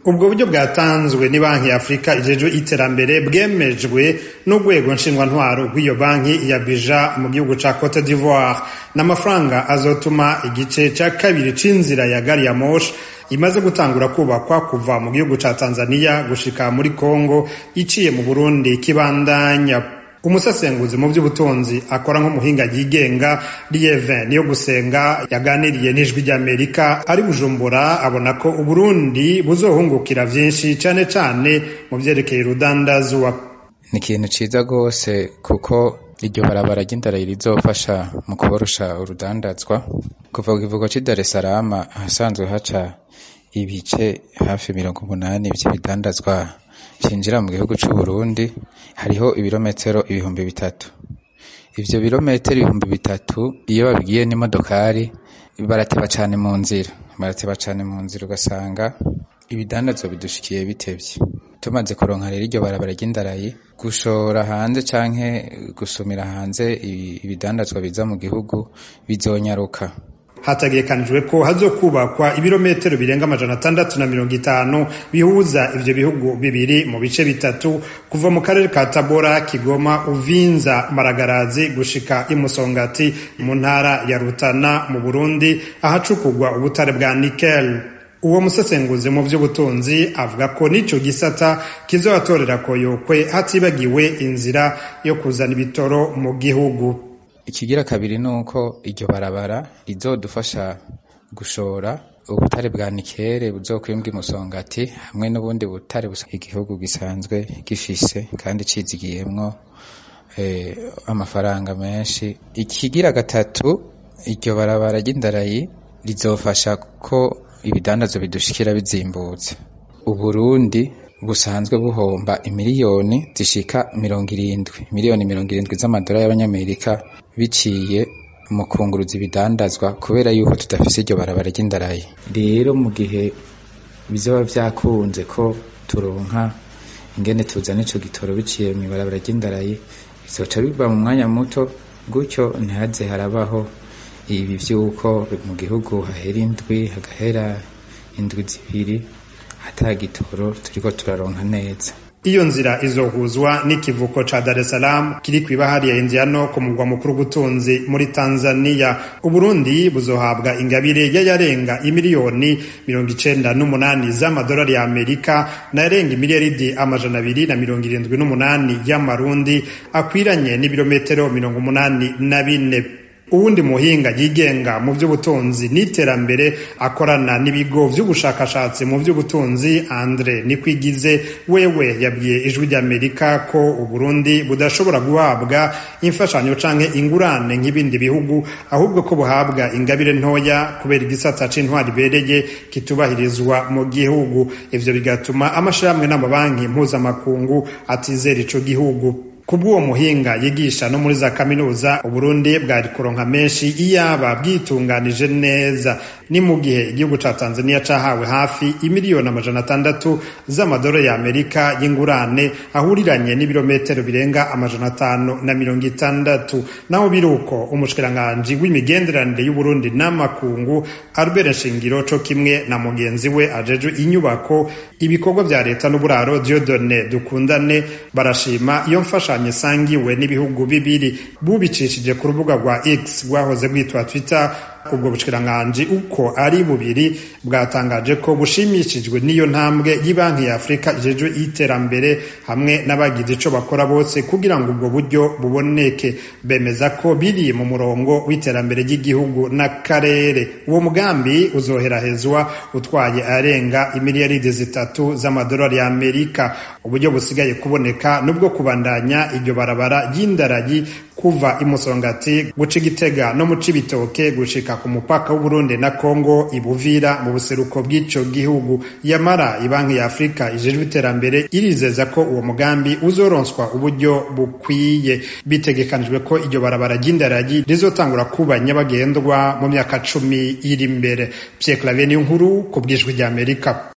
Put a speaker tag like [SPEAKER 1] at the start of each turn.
[SPEAKER 1] ubwo buryo bwatanzwe ni banki ya afurika ijejwe iterambere bwemejwe n'urwego nshingwantwaro rw'iyo banki ya bija mu gihugu ca cote d'ivoire n'amafaranga azotuma igice ca kabiri c'inzira ya gari ya moshi imaze gutangura kubakwa kuva mu gihugu ca tanzania gushika muri congo iciye mu burundi kibandanya umusesenguzi mu by'ubutunzi akora nk'umuhinga yigenga lieve niyo gusenga yaganiriye n'ijwi ry'amerika ari bujumbura abona ko uburundi buzohungukira vyinshi cane cane mu vyerekeye urudandazwa
[SPEAKER 2] ni ikintu ciza rwose kuko iryo barabara ry'indarayi rizofasha mu kuborosha urudandazwa kuva ku kivugo c'i dar es salaam ahasanzwe haca ibice hafi mirongo umunani vy'ibidandazwa vyinjira mu gihugu c'uburundi hariho ibirometero ibihumbi bitatu ivyo birometero ibihumbi bitatu iyo babigiye n'imodokari barateba cane mu nzira barateba cane mu nzira ugasanga ibidandazwa bidushikiye bitevye tumaze kuronka rero iryo barabara ry'indarayi gushora hanze canke gusumira hanze ibidandazwa biza mu gihugu bizonyaruka
[SPEAKER 1] hategekanijwe ko hazokubakwa ibirometero birenga amajana atandatu na mirongo itanu bihuza ivyo bihugu bibiri mu bice bitatu kuva mu karere ka tabora kigoma uvinza maragarazi gushika imusongati mu ntara ya rutana mu burundi ahacukurwa ubutare bwa nikel uwo musesenguzi mu vy'ubutunzi avuga ko n'ico gisata kizobatorera koyokwe hatibagiwe inzira yo kuzana ibitoro mu gihugu
[SPEAKER 2] ikigira kabiri ni uko iryo barabara rizodufasha gushora ubutare bwa nikere buzokwimbwa imusongati hamwe n'ubundi butare igihugu gisanzwe gifise kandi cizigiyemwo eh, amafaranga menshi ikigira gatatu iryo barabara ry'indarayi rizofasha ko ibidandazo bidushikira bizimbutse uburundi busanzwe buhomba imiliyoni zishika mirongo irindwi miliyoni mirongo irindwi z'amadolari y'abanyamerika biciye mu kunguruza ibidandazwa kubera yuko tudafise iryo barabara ry'indarayi rero mu gihe bizoba vyakunze ko turonka ingene tuzana ico gitoro biciye mu ibarabara ry'indarayi bizoca biva mu mwanya muto gutyo ntihaze harabaho ibi vy'uko mu gihugu hahera indwi hagahera indwi zibiri ata gitoro turiko turaronka neza
[SPEAKER 1] iyo nzira izohuzwa n'ikivuko ca Dar es Salaam kiri kw'ibahari ya Indiano ku mugwa mukuru w'ubutunzi muri Tanzania Uburundi buzohabwa ingabire y'ayarenga imiliyoni mirongo icenda n'umunani z'amadolari ya Amerika n'ayarenga imiliyaridi amajana abiri na mirongo irindwi n'umunani y'amarundi akwiranye n'ibirometero mirongo umunani na bine uwundi muhinga yigenga mu by'ubutunzi n'iterambere akorana n'ibigo by'ubushakashatsi mu by'ubutunzi Andre Nikwigize wewe yabwiye ijwi ry'Amerika ko Uburundi budashobora guhabwa imfashanyo canke ingurane nk'ibindi bihugu ahubwo ko buhabwa ingabire ntoya kubera igisata c'intwari bereye kitubahirizwa mu gihugu ivyo bigatuma amashirahamwe n'amabanki mpuzamakungu atizera ico gihugu kubw'uwo muhinga yigisha no muri za kaminuza uburundi bwari kuronka menshi iyaba bwitunganije neza ni mu gihe igihugu ca tanzania cahawe hafi imiliyoni amajana atandatu z'amadolari ya amerika y'ingurane ahuriranye n'ibirometero birenga amajana atanu na mirongo itandatu naho biri uko umushikiranganji w'imigenderanire y'uburundi n'amakungu albert nshingiro co kimwe na mugenzi we ajejwe inyubako ibikorwa vya leta n'uburaro diodone dukundane barashima iyo mfasha ibishushanyo sangiwe n'ibihugu bibiri bubicishije ku rubuga rwa X rwahoze rwitwa Twitter ubwo bushikiranganje uko ari bubiri bwatangaje ko bushimishijwe n'iyo ntambwe y'Ibanki ya Afurika ijejwe iterambere hamwe n'abagize ico bakora bose kugira ngo ubwo buryo buboneke bemeza ko biri mu murongo w'iterambere ry'igihugu n'akarere uwo mugambi uzoherahezwa utwaye arenga imiliyaridi zitatu z'amadolari ya Amerika uburyo busigaye kuboneka nubwo kubandanya iryo barabara ry'indaragi kuva imusongati guca igitega no mu cibitoke gushika ku mupaka w'uburundi na kongo ibuvira mu buseruko bw'ico gihugu yamara ibanki ya afurika ijejwe iterambere irizeza ko uwo mugambi uzoronswa uburyo bukwiye bitegekanijwe ko iryo barabara ry'indaragi rizotangura kuba nyabagendwa mu myaka cumi iri imbere pierre claver niyo nkuru ku bw'ijwi ry'amerika